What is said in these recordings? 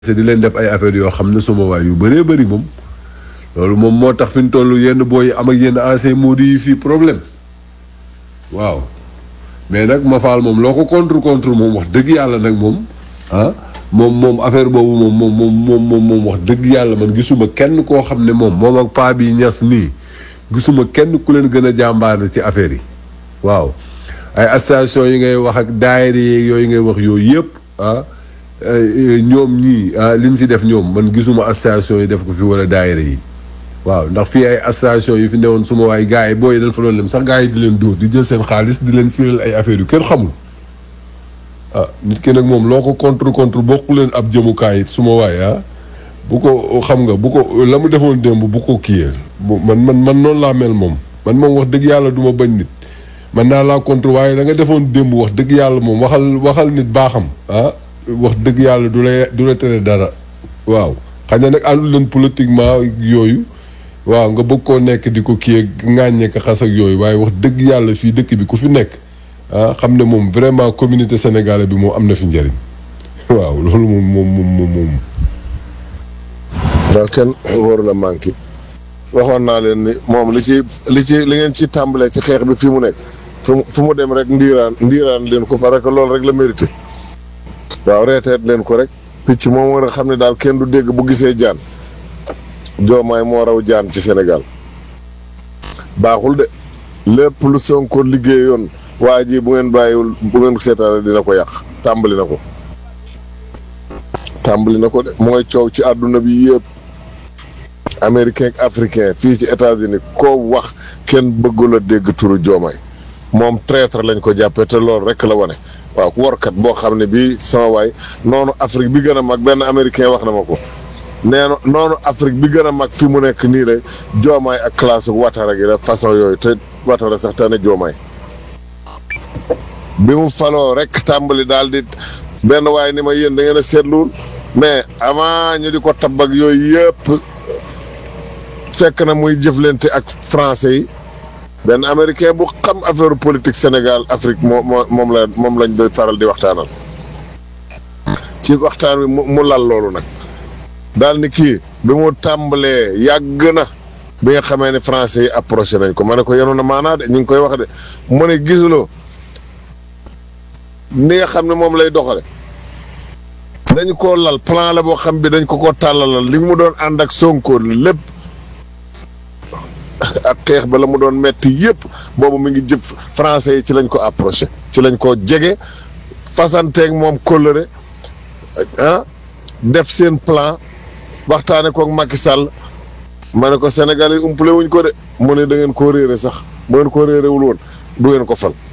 di leen def ay affaires yoo xam ne suma waay yu bëree bëri moom loolu moom moo tax fi ñu toll yenn booy am ak yenn ancien modi yi fii problème waaw mais nag ma faal moom loo ko contre contre moom wax dëgg yàlla nag moom ah moom moom affaire boobu moom moom moom moom moom moom wax dëgg yàlla man gisuma kenn koo xam ne moom moom ak paa bi ñas nii gisuma kenn ku leen gën a jàmbaane ci affaire yi waaw ay station yi ngay wax ak daayira yeeg yooyu ngay wax yooyu yëpp ah ñoom ñii li ñu si def ñoom man gisuma station yi def ko fi wala daayira yi waaw ndax fii ay station yi fi newoon suma waay gars yi booy dañ fa doon dem sax gars yi di leen dóor di jël seen xaalis di leen firal ay affaires yu kenn xamul ah nit ki nag moom loo ko contre contre bokku leen ab jëmukaay it suma waay ah bu ko xam nga bu ko la mu defoon démb bu ko kiyee man man man noonu laa mel moom man moom wax dëgg yàlla du ma bañ nit man naa laa contre waaye da nga defoon démb wax dëgg yàlla moom waxal waxal nit baaxam ah wax dëgg yàlla du la du la tere dara waaw xëy na nag àndul leen politiquement yooyu waaw nga bëgg koo nekk di ko kii ŋàññee ko xas ak yooyu waaye wax dëgg yàlla fii dëkk bi ku fi nekk ah xam ne moom vraiment communauté sénégalaise bi moom am na fi njëriñ waaw loolu moom moom moom moom. waaw kenn waru la manqué waxoon naa leen ni moom li ci li ci li ngeen ci tàmbalee ci xeex bi fi mu nekk fu mu fu mu dem rek ndiiraan ndiiraan leen ko parce que loolu rek la mérité waaw reeteet leen ko rek picc moom war a xam ne daal kenn du dégg bu gisee jaan joomaay moo raw jaan ci Sénégal baaxul de lépp lu Sonko liggéeyoon waa ji bu ngeen bàyyiwul bu ngeen seetaane dina ko yàq tàmbali na ko tàmbali na ko de mooy coow ci àdduna bi yëpp américain ak africain fii ci États-Unis koo wax kenn bëggul a dégg turu joomaay moom traître lañ ko jàppee te loolu rek la wane waaw workat boo xam ne bii sama waay noonu Afrique bi gën a mag benn américain wax na ma ko nee na noonu Afrique bi gën a mag fi mu nekk nii la joomaay ak classe watara gi la façon yooyu te watara sax te ne joomaay bi mu faloo rek tàmbali daal di benn waay ni ma yéen da ngeen a seetluwul mais avant ñu di ko tabb ak yooyu yëpp fekk na muy jëflante ak français yi benn américain bu xam affaire politique Sénégal Afrique moo moo moom la moom lañ doy faral di waxtaanal ci waxtaan wi mu lal loolu nag daal ni kii bi mu tàmbalee yàgg na bi nga xamee ne français yi approché nañ ko ma ne ko yenoon na maanaa de ñu ngi koy wax de mu ne gisuloo ni nga xam ne moom lay doxale dañ koo lal plan la boo xam bi dañ ko ko tàllalal li mu doon ànd ak Sonko lépp ak xeex ba la mu doon metti yëpp boobu mi ngi jëf français yi ci lañ ko approché ci lañ ko jege fasanteeg moom kóllëre ah def seen plan waxtaane kook Macky Sall ma ne ko Sénégal yi umpale wuñ ko de mu ne da ngeen koo réere sax bu ngeen koo réerewul woon du ngeen ko fal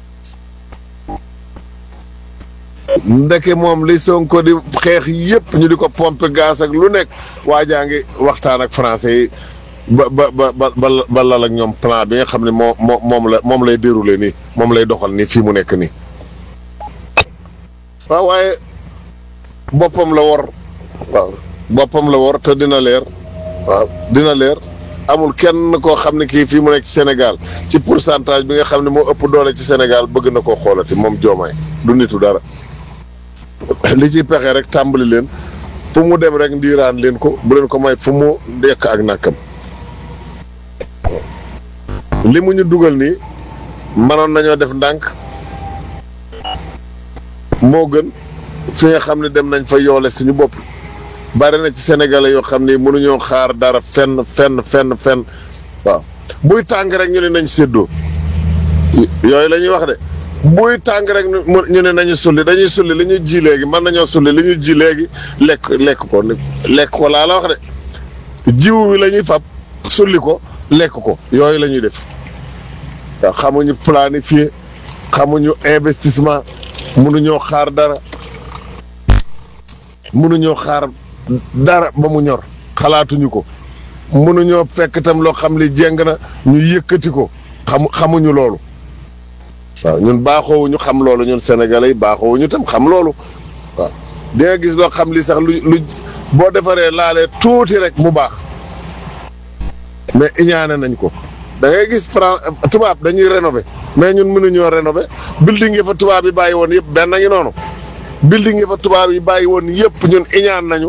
ndeke moom li Sonko di xeex yëpp ñu di ko pompe gaz ak lu nekk waa jaa ngi waxtaan ak français yi ba ba ba ba ba lal ak ñoom plan bi nga xam ne moo moo moom la moom lay déroulé nii moom lay doxal nii fii mu nekk nii waaw waaye boppam la wor waaw boppam la wor te dina leer waaw dina leer amul kenn koo xam ne kii fii mu nekk ci Sénégal ci pourcentage bi nga xam ne moo ëpp doole ci Sénégal bëgg na koo xoolati moom joomaay du nitu dara li ci pexe rek tàmbali leen fu mu dem rek ndiiraan leen ko bu leen ko may fu mu dekk ak nàkkam li mu ñu dugal nii mënoon nañoo def ndànk moo gën fi nga xam ne dem nañ fa yoole suñu bopp bari na ci sénégalais yoo xam ne mënuñoo xaar dara fenn fenn fenn fenn waaw buy tàng rek ñu ne nañ séddoo yooyu la ñuy wax de buy tàng rek ñu ne nañu sulli dañuy sulli li ñu ji léegi mën nañoo sulli li ñu ji léegi lekk lekk ko lekk ko laa la wax de jiw wi la ñuy fab sulli ko lekk ko yooyu la ñuy def waaw xamuñu planifier xamuñu investissement mënuñoo xaar dara mënuñoo xaar dara ba mu ñor xalaatuñu ko mënuñoo fekk itam loo xam li jéng na ñu yëkkati ko xamu xamuñu loolu waaw ñun baaxoowuñu xam loolu ñun sénégalais yi baaxoowuñu tam xam loolu waaw di nga gis loo xam li sax lu lu boo defaree laalee tuuti rek mu baax mais iñaane nañ ko da ngay gis Fran tubaab dañuy rénover mais ñun mënuñoo rénover building yi fa tubaab yi bàyyi woon yëpp benn ngi noonu building yi fa tubaab yi bàyyi woon yëpp ñun iñaan nañu